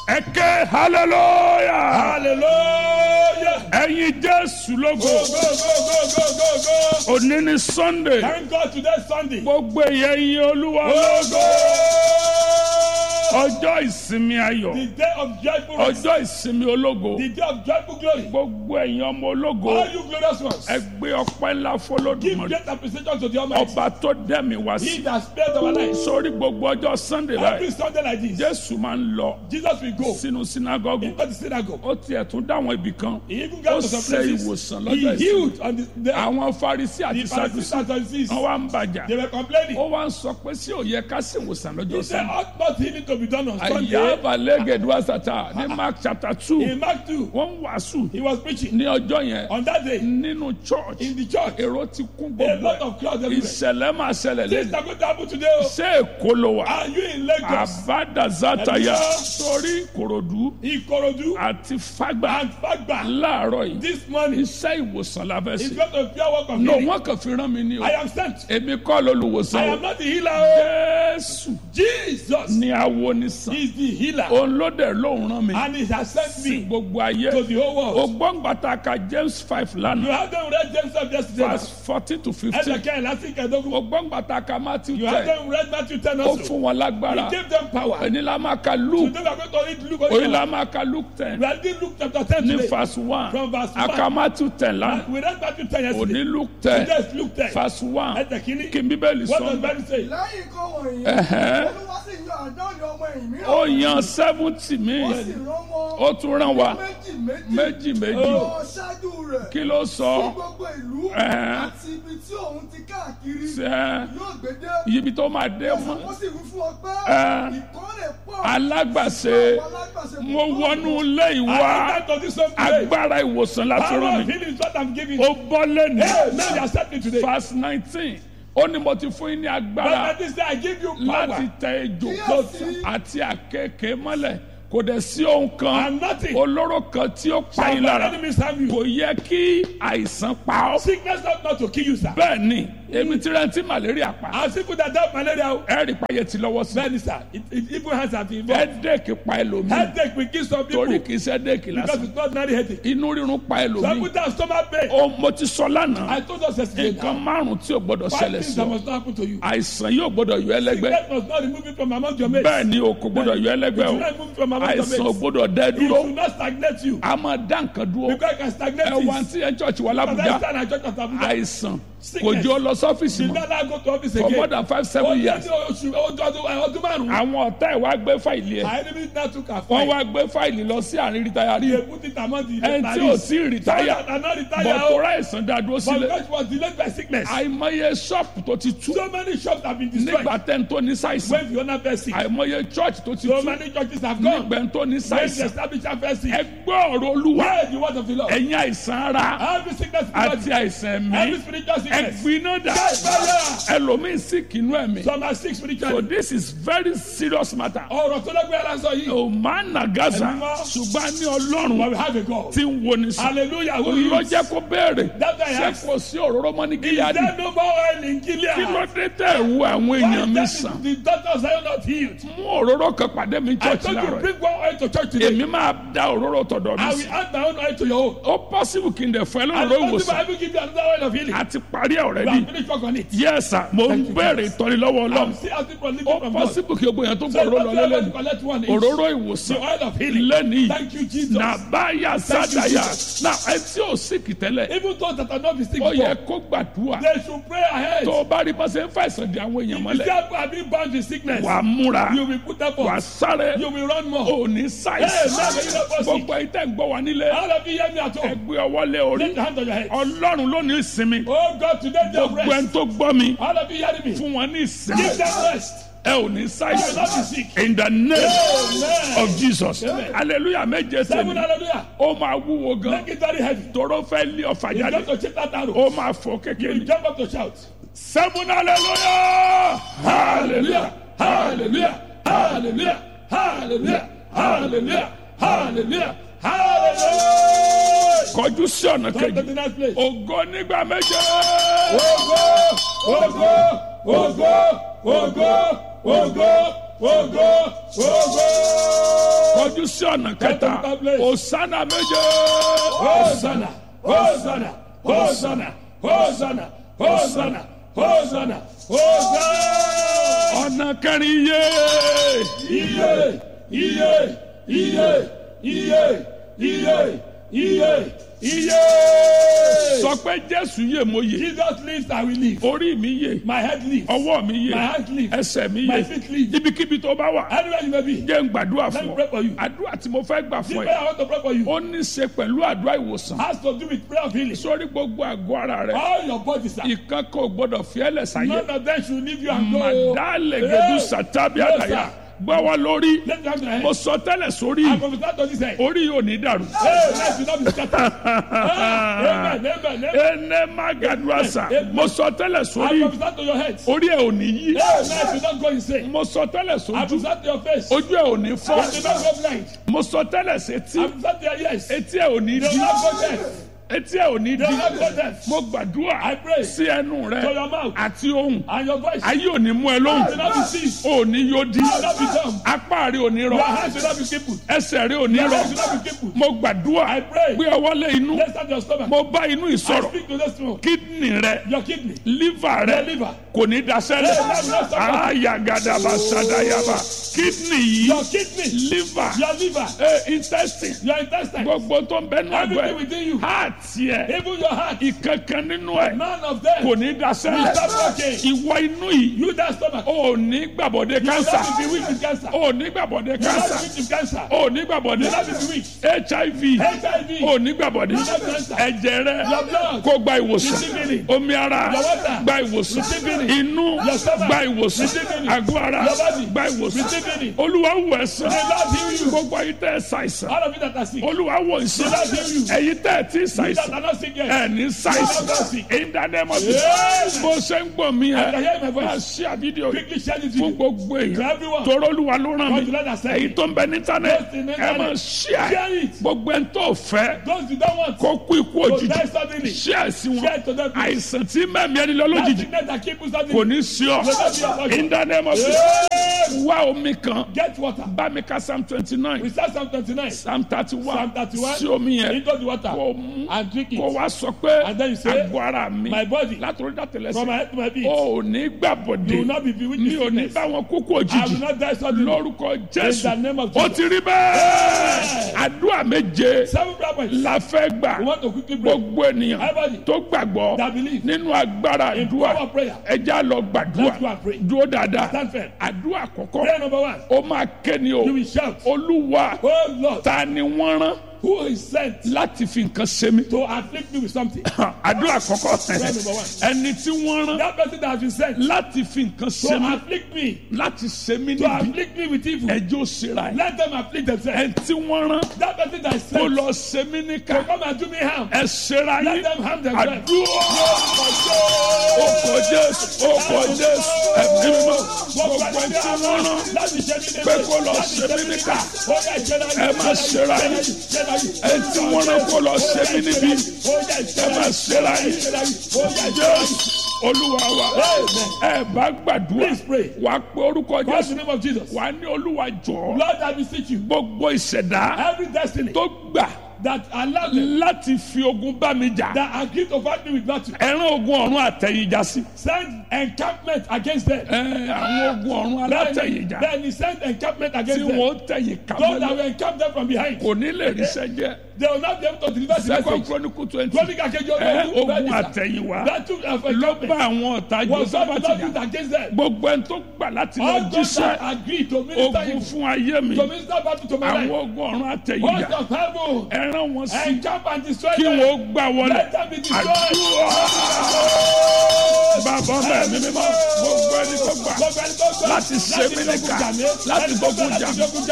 ẹ ké hallelujah Hallelujah. ẹyin jésù lógo Go, go, go, go, go, go, go. òní ni sunday Thank God today Sunday. gbogbo èyẹ yin olúwa Go, go. ọjọ́ ìsinmi ayọ̀ The day of joyful rest. ọjọ́ ìsinmi ológo The day of joyful glory. gbogbo ẹ̀yin ọmọ ológo All you glorious ones. ẹ gbé ọpẹ́ ńlá Give fọlọ́dúnmọ́ great appreciation to the Almighty. ọba tó dẹ́mi wá He sí that spared our lives. sórí gbogbo ọjọ́ sunday Every báyìí Sunday like this, jésù máa ń lọ Jesus will go sínú sinagogu into the synagogue. ó tiẹ̀ tún dáwọn ibì kan He even ó got to some ṣe places. ìwòsàn He lọ́jọ́ ìsinmi healed on the day. àwọn farisi The àti Pharisees sadusi and Sadducees, wọn wá ń bàjà they were complaining. ó wá ń sọ pé sí òye ká sì wòsàn lọ́jọ́ He said, sunday ought not healing to be done on Sunday. àyàbá lẹ́gẹ̀dúwà sátá ní mark chapter two In Mark 2, wọ́n ń wàásù he was preaching. ní ọjọ́ yẹn On that day, nínú church in the church, èrò ti kún a gbogbo lot ẹ̀ of crowds everywhere. ìṣẹ̀lẹ̀ máa ṣẹlẹ̀ Things lẹ́nu are going to happen today. oh. ṣé èkó ló wà Are you in Lagos? àbádàzátàyà Ẹ̀dùn. sórí ìkòròdú Ikorodu àti fágbà and Fagba. láàárọ̀ yìí This morning, iṣẹ́ ìwòsàn la fẹ́ it's ṣe going to be a work of no healing. wọ́n kàn fi rán mi ní o I am sent. èmi kọ́ lolùwòsàn I o am not the healer. oh. jésù Jesus ni awo ni sàn is the healer. òun ló dẹ̀ lóun rán mi And he has sent sí me gbogbo ayé to the whole world. ògbóǹgbàtà ka james five You lánàá have them read James of yesterday. verse fourteen to fifteen Ẹ̀jẹ̀ kẹ́hìn láti kẹ́ẹ̀dógún. ògbóǹgbàtà ka matthew You have ten them read Matthew 10 ó also. fún wọn lágbára He gave them power. ẹni la máa ka luke Today we are going to read Luke. oyin also. la máa ka luke ten We are reading Luke chapter 10 ní today. verse one From verse one. aka matthew ten lánàá We read Matthew 10 yesterday. òní luke ten Today is Luke 10. verse one Ẹ̀jẹ̀ kìíní. kí n bíbélì What does sọ Bible say? lẹ́yìn nǹkan wọ̀nyí Ẹ̀hẹ́. olúwa sì yan àádọ́rin ọmọ ẹ̀yìn mìíràn ó yan seventy mi ó sì rán wọn ó tún rán wa méjì méjì méjì méjì lọ ṣáájú rẹ̀ kí ló sí sọ gbogbo ìlú Ẹ̀hẹ́. àti ibi tí òun ti káàkiri ṣe yóò gbé dé ibi tó máa dé mọ́ wọ́n sì wí fún ọ pé Ẹ̀hẹ́. ìkórè pọ̀ alágbàṣe àwọn alágbàṣe kò mo tó wọnú ilé I ìwà enter to this home today. agbára ìwòsàn láti Power rán of mi healing is what I'm giving. ó bọ́ lẹ́nu Hey, man, you accept me today. verse nineteen ó ní mo ti fún yín ní agbára But this day I give you láti power. tẹ ejò Kíyèsí. àti àkekèé mọ́lẹ̀ kò dẹ̀ sí ohun kan And nothing olóró kan tí ó pa shall yín by lára enemies harm you. kò yẹ kí àìsàn pa ọ́ Sickness not not to kill you, sir. bẹ́ẹ̀ ni èmi ti rántí malaria pa As people that have malaria, oh, ẹ̀rì payẹ ti lọ́wọ́ sí bẹ́ẹ̀ni sir, it, it even has have been involved. headache pa ẹlòmíì Headache will kill some people torí because kì í ṣe headache lásán it's not ordinary headache. inú rírun pa Some ẹlòmíì people have stomach pain. ó mo ti sọ lánàá I told us yesterday nǹkan now, márùn tí ò gbọdọ̀ five ṣẹlẹ̀ things sí that ọ must not happen to you. àìsàn yóò gbọdọ̀ yọ ẹlẹ́gbẹ́ Sickness must not remove you from among your mates. bẹ́ẹ̀ ni o kò gbọdọ̀ yọ ẹlẹ́gbẹ́ It o should not remove you from among your àìsàn ò mates. gbọdọ̀ dẹ́ It dúró should not stagnate you. a máa dá nǹkan dúró Because it can stagnate ẹ wá things. tí ẹ church wà But lábùjá that's why I church of Abuja. àìsàn kò Sickness. jẹ́ ọ lọ sọ́fíìsì Did mọ́ not allow go to office for more again. than five seven years Ó ní oṣù ọdún ọdún márùn-ún. àwọn ọ̀tá ẹ̀ wá gbé fáìlì ẹ̀ Our enemy now took our wọ́n fight. wá gbé fáìlì lọ sí àárín rìtáyàrí They put it among the ẹni tí ò sí rìtáyà Some that are not retired. bọ̀ tó oh, rà ẹ̀sán dá dúró But sílẹ̀ because it was delayed by sickness. àìmọye ṣọ́ọ̀pù tó ti tú So many shops have been destroyed. nígbà tẹ́ ń tó ní ṣàìsàn When the owner fell sick. àìmọye church tó ti So tú many churches have gone. nígbà tó ní When the ṣàìsàn establisher fell sick. ẹ gbọ́ ọ̀rọ̀ olúwa Where is the word of the Lord? ẹ̀yin àìsàn ara Every sickness in àti the body. àìsàn Every ẹ̀mí spiritual sickness. ẹ̀gbiná dà Fire. ẹlòmíín sì kìnnú ẹ̀mí Some are sick so spiritually. this is very serious matter Ọ̀rọ̀ tó lọ́gbẹ́ ara sọ yìí. o máa nà gaza Ẹ̀mí mọ́. ṣùgbọ́n a ní But ọlọ́run we have a God. tí ń wo ni sàn Hallelujah. Who ló is? jẹ́ kó béèrè That I ṣé ask. kò sí òróró mọ́ ní Is gíláàdì there no more oil in Gilead? kí ló dé tẹ̀ ẹ̀ wo àwọn Why èèyàn mi then sàn the doctors are not healed? mú òróró kan pàdé mi I church told you láàárọ̀ bring one oil to church yìí. today. èmi máa da òróró tọ̀dọ̀ mi I sí will add my own oil to your own. ó possible kí n dẹ̀ fún ẹ And lóróró possible I ìwòsàn will give you another oil of healing. àti parí ẹ̀ We already have finished work on it. yes sir mo ń béèrè ìtọ́nilọ́wọ́ ọlọ́run I'm still asking for living ó from God. possible kí gbogbo èèyàn tó So gbọ́ òróró what lọ you have to lẹ́lẹ́nu collect one each. òróró The ìwòsàn oil of healing. lẹ́nìí Thank you, Jesus. nàbáyà Thank you, sádàyà Jesus. náà ẹ tí ò síkì tẹ́lẹ̀ Even those that are not the sick ó yẹ before, kó gbàdúrà they should pray ahead. tó o bá rí bá ṣe ń fàìsàn di àwọn èèyàn If mọ́lẹ̀ you have been bound with sickness, wà á múra you will put up wà á on. sáré You will run more. ò ní Hey, ṣàìsàn man, you know what's gbogbo ẹ̀ tẹ́ ń gbọ́ wá nílé All of you hear me at ẹ home. gbé ọwọ́ lé orí Lift the hand on your head. ọlọ́run ló ní ìsinmi Oh God, today they gbogbo ẹni rest. tó gbọ́ mi All of you hearing me? fún wọn ní ìsinmi Give them rest. ẹ ò ní You will ṣàìsàn not be sick. in the name Amen. of Jesus Amen. hallelujah méje Seven tèmi hallelujah. ó máa wúwo gan Make it very heavy. tóró fẹ́ lé ọ̀fà You jáde got to chip that arrow. ó máa fò You kékeré will jump up to shout. seven hallelujah hallelujah Hallelujah. Hallelujah. Hallelujah. Hallelujah. Hallelujah. Hallelujah. kọjú sí ọ̀nà Come to kejì the next place. ògo nígbà méje Ogo, ogo, ogo, ogo, ogo, ogo, ogo. kọjú sí ọ̀nà kẹta to that place. òsánà méje. Hosanna, Hosanna, Hosanna, Hosanna, Hosanna, Hosanna, Hosanna. ọ̀nà kẹrin yé. Iye, iye, iye, iye, iye, iye, iye. sọ pé jésù yè mo yè Jesus lives, I will live. orí mi yè My head lives. ọwọ́ mi My yè hand lives. ẹsẹ̀ mi My yè feet live. ibikíbi tó bá wà Anywhere you may be. jẹ́ ń gbàdúrà Let me fún pray ọ for you. àdúrà tí mo fẹ́ gbà The fún prayer ẹ I want to pray for you ó ní í ṣe pẹ̀lú àdúrà ìwòsàn has to do with prayer of healing. sórí gbogbo àgọ́ ara rẹ All your bodies are. ìkan kò gbọdọ̀ fi ẹlẹ̀ sáyé None of them should leave you and go. màdálẹ̀ gẹ̀dú sàtàbí Yes, àdàyà sir. gbọ́wọ́ lórí Let me have your mo hand. sọ tẹ́lẹ̀ sórí I prophesy to this head. orí yóò ní dàrú. Hey, life will not be scattered. Ah, Amen, amen, amen. ene magaduasa Amen. mo sọ tẹ́lẹ̀ I sórí prophesy to your head. orí ẹ ò ní yí Hey, life will not go insane. mo sọ tẹ́lẹ̀ I sójú prophesy to your face. ojú ẹ ò ní You fọ́ will not go blind. mo sọ tẹ́lẹ̀ sétí I prophesy to your ears. You etí ẹ ò ní will di not go deaf. etí ẹ ò ní You di will not go deaf. mo gbàdúrà I pray sí ẹnu rẹ to your mouth àti ohùn and your voice. ayé ò ní mú ẹ You will lóhùn not be seized. ò ní yóò di You will not be dumb. apá rẹ ò ní Your rọ hands will not be crippled. ẹsẹ̀ rẹ ò ní Your rọ legs will not be crippled. mo gbàdúrà I pray. gbé ọwọ́ lé inú Let's start your stomach. mo bá inú I ìsọ̀rọ̀ speak to this one. kídìní rẹ Your kidney. liver rẹ Your liver. kò ní daṣẹ́lẹ̀ ayagadaba sadayaba kídìní yìí Your kidney. liver Your liver. eh, intestine Your intestine. gbogbo tó ń bẹnu àgọ́ Everything ẹ̀ within you. heart yẹ Even your heart. ìkankan nínú ẹ̀ None of them. kò ní daṣẹ́lẹ̀ Stop working. ìwọ inú yìí You that stomach. ò ní gbàbọ̀dé You will cancer not be weak with cancer. You ò ní gbàbọ̀dé will not cancer be weak with cancer. ò ní gbàbọ̀dé You will not be weak. hiv HIV. ò ní gbàbọ̀dé You will not be cancer. ẹ̀jẹ̀ rẹ Your blood. kó gba ìwòsàn Receive healing. omi ara Your water. gba ìwòsàn Receive healing. inú Your stomach. gba ìwòsàn Receive healing. àgọ́ ara Your body. gba ìwòsàn Receive healing. olúwa wò ẹ̀sán The Lord heal you. gbogbo ayé tẹ́ ẹ ṣàìsàn All of you that are sick. olúwa wò ìsàn The Lord heal you. ẹ̀yin tẹ́ ẹ ti You that ṣàìsàn are not sick yet. ẹ̀ ní ṣàìsàn ìdánimọ̀ bí Yes. bó ṣe ń gbọ́ mi I can ẹ̀ hear my máa voice. ṣí àbídíò Quickly share this fún video. gbogbo To èèyàn everyone. tọrọ olúwa ló ràn God mí will let us say. èyí tó ń bẹ ní Those in íńtánẹ́ẹ̀tì the ẹ máa internet. ṣí Share ẹ̀ it. gbogbo ẹ̀ ń tó fẹ́ Those you don't want. kó kú ikú To òjijì die suddenly. ṣí ẹ̀ sí Share wọn it to them. àìsàn tí mẹ́mí ẹni lọ That lójijì sickness that keep you kò suddenly. ní sí ọ in the name of Yes. Jesus wá omi kan Get water. bá mi ka psalm twenty nine Recite Psalm 29. psalm thirty one Psalm 31. sí omi yẹn Into the water. kò mú And drink kò it. wá sọ pé And then you say, àgọ́ ara mi My body. látòrí From dàtẹ̀lẹ́sẹ̀ my head to my feet. o ò ní You gbàbọ̀dé will not be bewitched mi with ò ní sickness. bá wọn kúkú I will òjijì not die suddenly. lórúkọ In jésù the name of ó Jesus. ti rí bẹ́ẹ̀ àdúrà méje Seven prayer points. la fẹ́ gbà We want to quickly pray. gbogbo ènìyàn Everybody tó gbàgbọ́ that believe nínú agbára in àdúrà power of prayer. ẹja lọ gbàdúrà Let's go and pray. dúró dáadáa Stand firm. àdúrà àkọ́kọ́ Prayer number one. ó máa kéni o You will shout. olúwa Oh Lord, ta ni wọ́n rán who is sent láti fi nǹkan ṣe mí to afflict me with something? àdúrà àkọ́kọ́ Prayer number one. ẹni tí wọ́n rán That person that has been sent láti fi nǹkan ṣe to mí afflict me, láti ṣe mí to níbi afflict me with evil. ẹjọ́ òṣèrà ẹ̀ Let them afflict themselves. ẹni tí wọ́n rán That person that is kó sent lọ ṣe mí níkà to come and do me harm. ẹ ṣera Let yín them harm themselves. àdúrà ọkọ̀ jésù ọkọ̀ jésù ẹ̀mí mímọ́ gbogbo ẹni tí wọ́n rán pé kó lọ ṣe mí níkà ẹ má ṣera yín ẹni tí wọ́n rán kó lọ ṣe mí níbi ẹ má ṣera yín jésù olúwa wa ẹ bá gbàdúrà Please pray. wàá pé orúkọ What's jésù the name of Jesus? wàá ní olúwa jọ̀ọ́ Lord, I beseech you. gbogbo ìṣẹ̀dá Every destiny tó gbà that allow them láti fi ogun bá mi jà that agree to fight me with battle, ẹran ogun ọ̀run àtẹ̀yìnjà sí send encampment against them. ẹ àwọn ogun ọ̀run Then, alátẹ̀yìnjà then he sent encampment tí against them. wọ́n tẹ̀yìn Those that kàmọ́lẹ̀ will encamp them from behind. kò ní lè ríṣẹ́ jẹ́ They will not be able to deliver the second message. chronicle twenty Chronic Akeji ẹ Ogun ogun Register. àtẹ̀yìnwá Battle of ló bá encampment àwọn ọ̀tá was not joseph not jà used against them. gbogbo ẹni tó gbà láti lọ All those that jíṣẹ́ agree to minister ogun evil, fún ayé mi to minister battle to my àwọn life. ogun ọ̀run Host àtẹ̀yìnjà of heaven, ẹran wọn sí encamp and destroy kí them. wọ́n gbà wọlé Let them be destroyed. àdúrà bàbá mẹ́rin mímọ́ gbogbo ẹni tó gbà Gbogbo ẹni tó gbà láti ṣe mí níkà láti gbógun jà mí